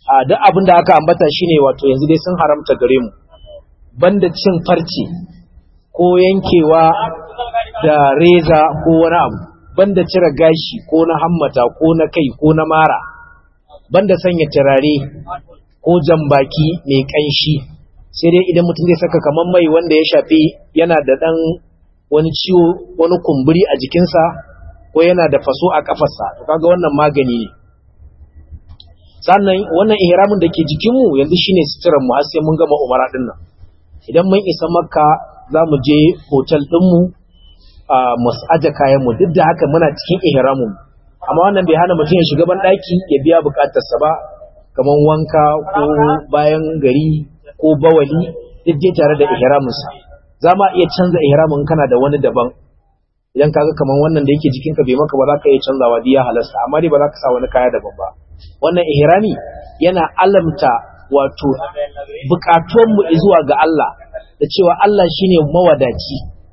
a duk abin da aka ambata shine wato yanzu dai sun haramta gare mu banda cin farce ko yankewa da reza ko wani abu banda cire gashi ko na hammata ko na kai ko na mara banda sanya turare ko jambaki mai kanshi sai dai idan mutum zai saka kamar mai wanda ya shafi yana da dan wani ciwo wani kumburi a jikinsa ko yana da faso a kafarsa to kaga wannan magani ne sannan wannan ihramin da ke jikinmu yanzu shine suturar mu har sai mun gama umara din nan idan mun isa makka za mu je hotel ɗinmu a mu aje kayan mu duk da haka muna cikin ihramin amma wannan bai hana mutum ya shiga ban ɗaki ya biya buƙatarsa ba kamar wanka ko bayan gari ko bawali duk dai tare da ihraminsa za ma iya canza ihramin kana da wani daban idan kaga kamar wannan da yake jikinka bai maka ba za ka iya canzawa diya halasta amma dai ba za ka sa wani kaya daban ba wannan ihrami yana alamta wato bukatunmu zuwa ga Allah da cewa Allah shine mawadaci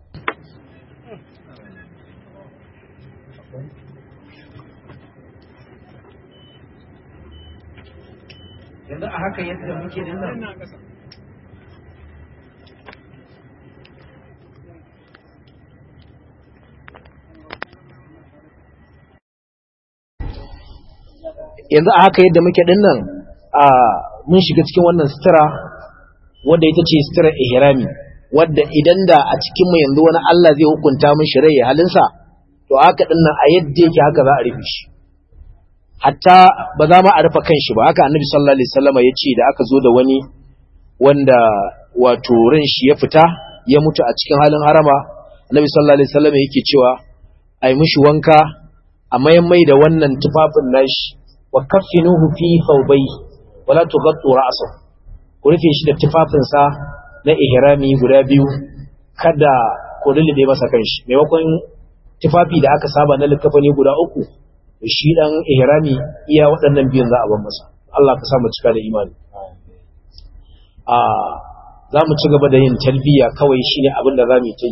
yanzu a haka yadda muke nan yanzu a haka yadda muke din nan a mun shiga cikin wannan sutura wadda ita ce sutura ihrami wadda idan da a cikin mu yanzu wani Allah zai hukunta mun shi rai halinsa to haka din nan a yadda yake haka za a rufe shi hatta ba za ma a rufe kanshi ba haka annabi sallallahu alaihi wasallam ya ce da aka zo da wani wanda wato ran shi ya fita ya mutu a cikin halin harama annabi sallallahu alaihi wasallam yake cewa ai mishi wanka a mayan mai da wannan tufafin nashi wa kaffinuhu fi thawbai wala tughattu ra'sahu ku rufe shi da tufafinsa na ihrami guda biyu kada ku lullube masa kanshi maimakon tufafi da aka saba na likafani guda uku shi dan ihrami iya waɗannan biyun za a bar masa Allah ka sa mu cika da imani a za mu ci gaba da yin talbiya kawai shine abin da za mu yi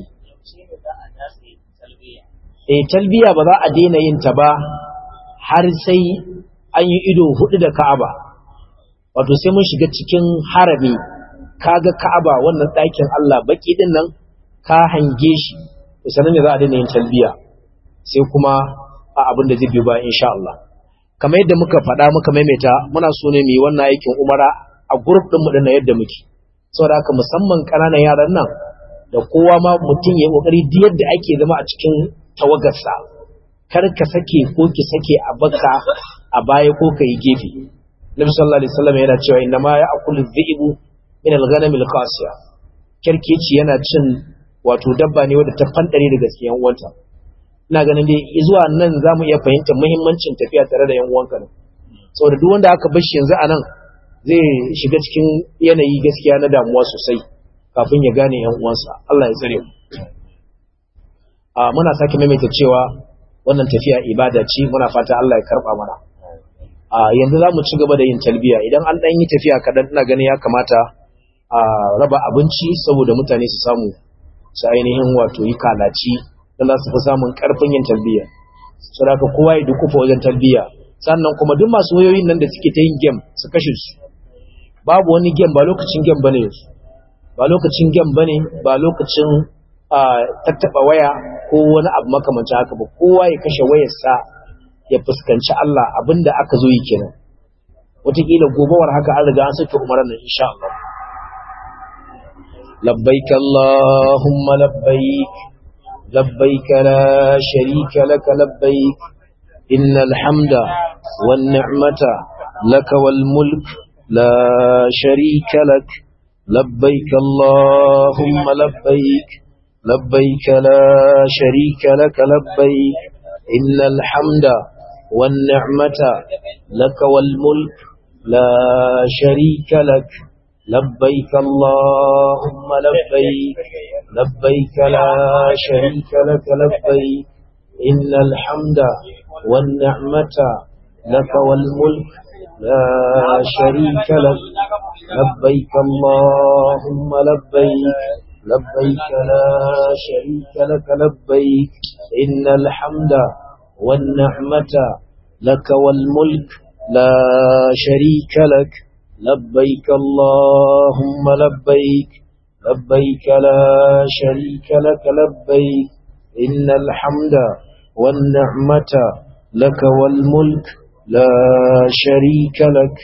eh talbiya ba za a daina yin ta ba har sai an yi ido hudu da Ka'aba wato sai mun shiga cikin harami kaga Ka'aba wannan ɗakin Allah baki din nan ka hange shi sanan ne za a daina yin talbiya sai kuma a abin da zai biyo ba insha Allah kamar yadda muka faɗa muka maimaita muna so ne mu yi wannan aikin umara a group din mu din yadda muke saboda haka musamman ƙananan yaran nan da kowa ma mutum ya kokari duk yadda ake zama a cikin tawagarsa kar ka sake ko ki sake a baka a baya ko ka yi gefe Nabi sallallahu alaihi wasallam yana cewa inna ma ya'kulu dhi'bu min al-ghanam al-qasiya kirkeci yana cin wato dabba ne wadda ta fandare daga cikin yan uwanta ina ganin dai zuwa nan zamu iya fahimtar muhimmancin tafiya tare da yan uwanka ne saboda duk wanda aka bar shi yanzu anan zai shiga cikin yanayi gaskiya na damuwa sosai kafin ya gane yan uwansa Allah ya tsare mu a muna sake maimaita cewa wannan tafiya ibada ce muna fata Allah ya karba mana a yanzu za mu ci gaba da yin talbiya idan an ɗan yi tafiya kaɗan ina ganin ya kamata a raba abinci saboda mutane su samu su ainihin wato yi kalaci don za su fi samun ƙarfin yin talbiya saboda kowa ya dukufa wajen talbiya sannan kuma duk masu wayoyin nan da suke ta yin gem su kashe su babu wani gem ba lokacin gem bane yanzu ba lokacin gem bane ba lokacin tattaɓa waya ko wani abu makamancin haka ba kowa ya kashe wayarsa ya fuskanci Allah abinda aka zo yi kenan wataƙila gobawar haka an riga an sake umarar nan insha Allah labbaik Allahumma labbaik labbaik la sharika laka labbaik innal hamda wan ni'mata laka wal mulk la sharika lak labbaik Allahumma labbaik labbaik la sharika laka labbaik innal hamda والنعمة لك والملك لا شريك لك لبيك اللهم لبيك لبيك لا شريك لك لبيك إن الحمد والنعمة لك والملك لا شريك لك لبيك اللهم لبيك لبيك لا شريك لك لبيك إن الحمد والنعمة لك والملك لا شريك لك لبيك اللهم لبيك لبيك لا شريك لك لبيك إن الحمد والنعمة لك والملك لا شريك لك